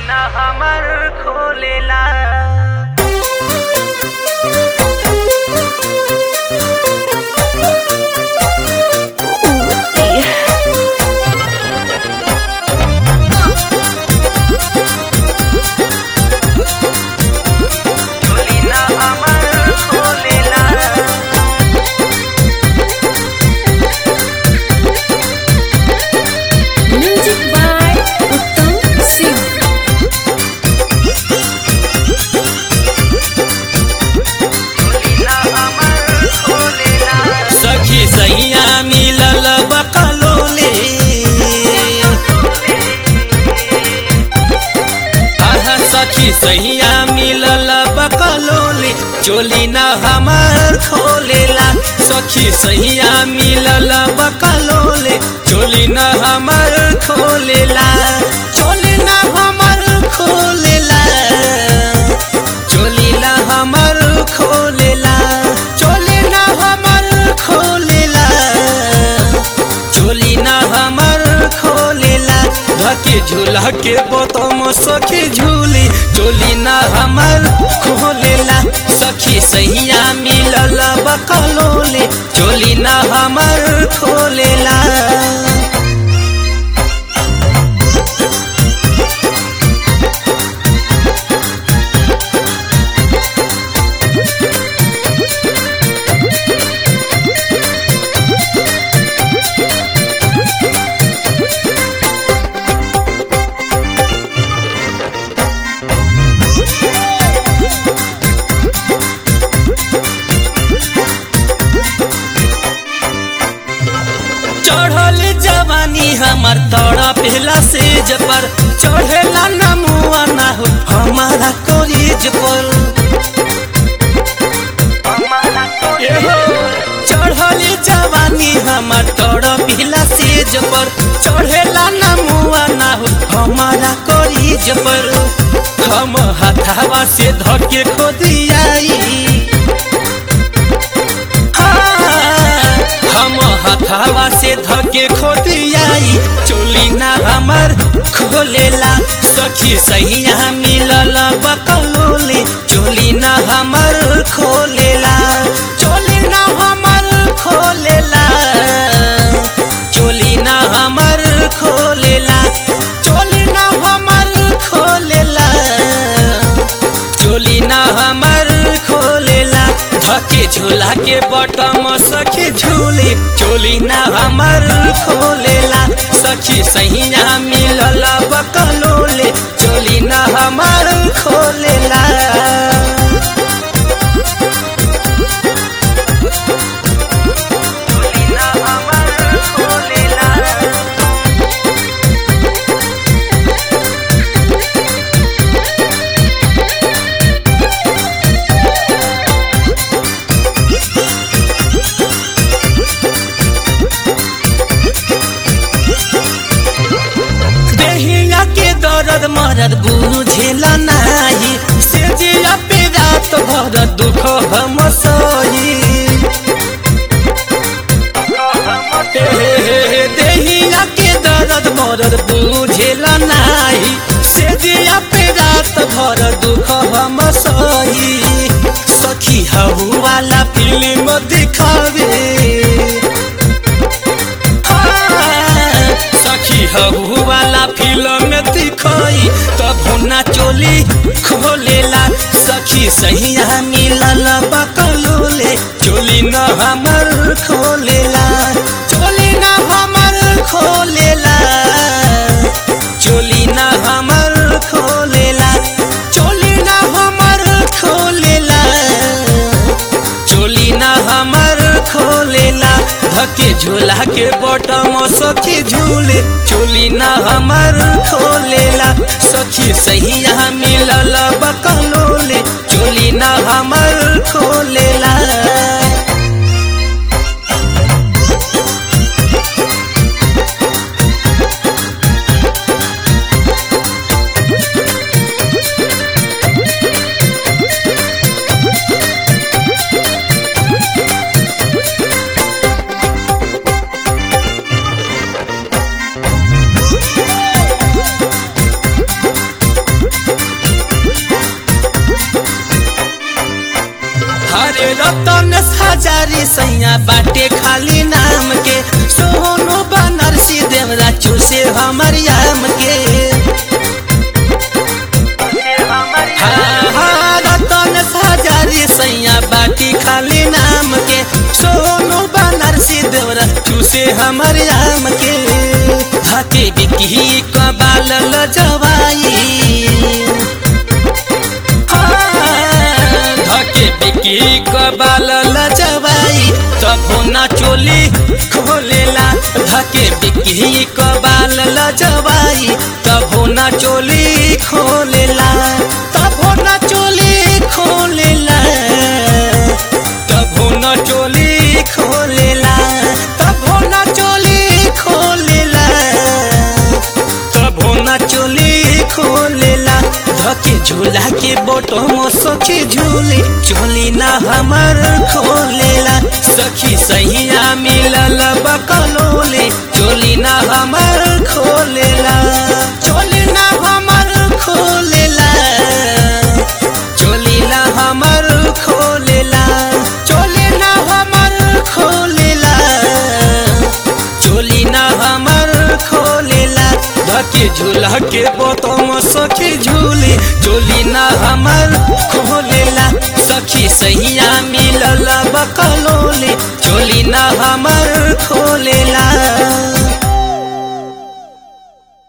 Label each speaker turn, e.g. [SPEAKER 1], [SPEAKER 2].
[SPEAKER 1] ना हमर खोलेला चोली ना हमर खोलेला
[SPEAKER 2] Music by Uttam Singh.
[SPEAKER 1] ना हमर खोलेला
[SPEAKER 3] सखी सैया मिलल बकलोले आहा सखी सैया मिलल बकलोले चोली न हमर खोलेला सखी सैया मिलल बकलोले चोली न हमर खोलेला चोली न हमर खोलेला चोली न हमर खोलेला चोली न हमर खोलेला चोली न हमर खोलेला धके झूला के बोतम सखी झूली चोली न हमर खोलेला सखी सैया मिलल बकलोले चोली न हमर खोलेला चढ़ल जवानी हमर तोड़ा पहला सेज पर चढ़ेला नमुआ ना हो हमारा कॉलेज पर एहो, चढ़ल जवानी हमर तोड़ा पहला सेज पर चढ़ेला नमुआ ना हो हमारा कॉलेज पर हम हथावा से धके खोदियाई हम हथावा से धके खोदियाई चोली ना हमर खोलेला सखी सैया मिलल बकलोले चोली ना हमर खोलेला चोली ना हमर खोलेला चोली ना हमर खोलेला चोली ना हमर खोलेला चोली ना हमर खोलेला धके झूला के बटम सखी झूले चोली ना हमर खोलेला सखी सहिया मिलल बकलोले चोली ना हमर खोलेला
[SPEAKER 1] ना हमर खोलेला
[SPEAKER 3] देहिया के दर्द मरद बुझेला नाही से जिया पे रात भर दुख हम सही देहिया के दर्द मरद बुझेला नाही से दिया पे रात भर दुख हम सही सखी हऊ वाला फिल्म दिखावे हाँ, सखी हऊ वाला फिल्म दिखाई तब ना चोली खोलेला सखी सहिया मिलल बकलोले चोली न हमर खोलेला चोली न हमर खोलेला चोली न हमर खोलेला चोली न हमर खोलेला चोली ना हमर खोलेला धके झूला के बटम सखी झूले चोली ना हमर खोलेला सखी सहिया मिलल बकलोले चोली ना हमर खोलेला हजारी सैया बाटे खाली नाम के सोनो बनरसी देवरा चूसे हमर याम के
[SPEAKER 1] से हमर
[SPEAKER 3] हाँ, हाँ, रतन हजारी सैया बाटी खाली नाम के सोनो बनरसी देवरा चूसे हमर याम के धके बिकी कबाल लजवाई धके बिकी कबाल लजवाई तबो ना चोली खोलेला धके बिकी कबाल लजवाई तबो ना चोली खोलेला तबो ना चोली खोलेला तबो ना चोली खोलेला तबो ना चोली खोलेला तबो ना चोली खोलेला धके झूला के बोटो मो सखी झूले चोली ना हमर खोलेला सखी सहिया मिलल बकलोले चोली ना हमर खोलेला चोली ना हमर खोलेला चोली ना हमर खोलेला चोली ना हमर खोलेला चोली ना हमर खोलेला धके झूला के बोतम सखी झूले चोली ना हमर खोलेला सखी सहिया मिलल बकलोले चोली ना हमर खोलेला